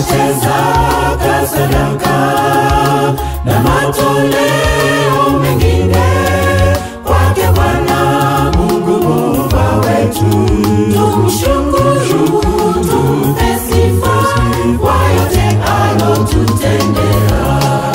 tulete zaka, sadaka na matoleo mengine kwake Bwana Mungu Muumba wetu, tumshukuru, tumpe sifa kwa yote alotutendea.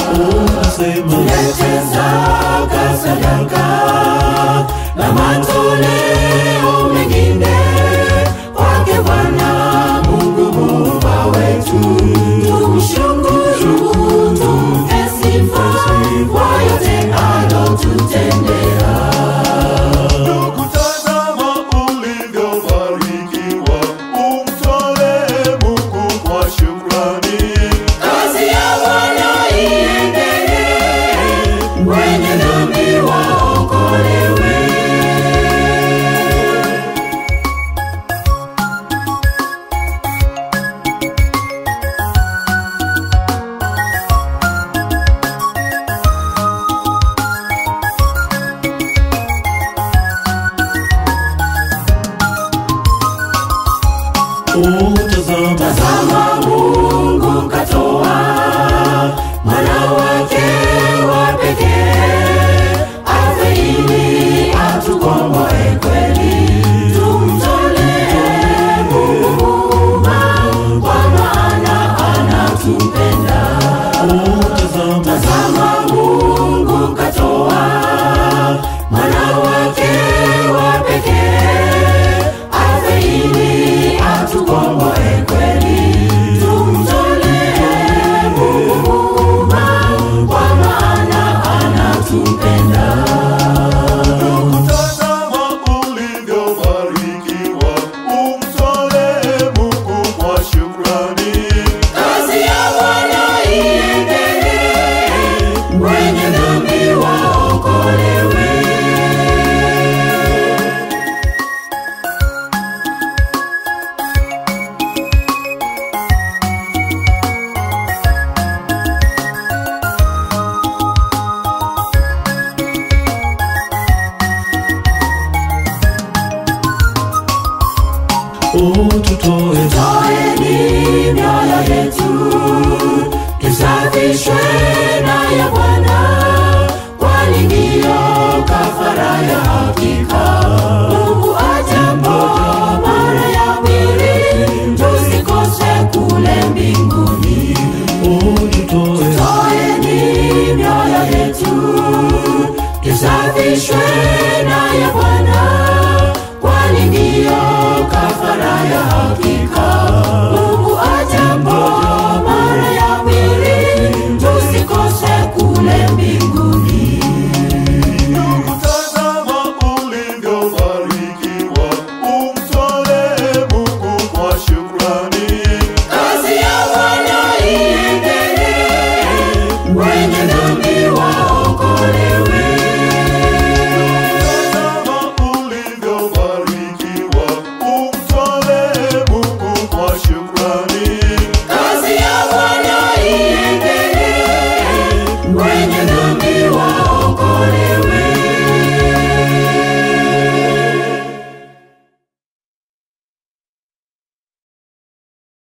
Tulete zaka, sadaka na matoleo mengine kwake Bwana Mungu Muumba wetu, tumshukuru, tumpe sifa kwa yote alotutendea. Ndugu, tazama ulivyobarikiwa, umtolee Mungu kwa shukrani. Kazi ya Bwana iendelee, wenye dhambi waokolewe. Tazama Mungu katoa mwana wake wa pekee afe ili atukomboe kweli. Tumtolee Mungu Muumba, kwa maana anatupenda. Tazama Mungu katoa mwana wake wa pekee afe ili atukomboe kweli. Tumtolee Mungu Muumba, kwa maana anatupenda. Tazama ulivyobarikiwa, umtolee Mungu kwa shukrani. Kazi ya Bwana iendelee, wenye dhambi waokolewe. Toeni mioyo yetu, tusafishwe na ya Bwana, kwani ndiyo kafara ya hakika.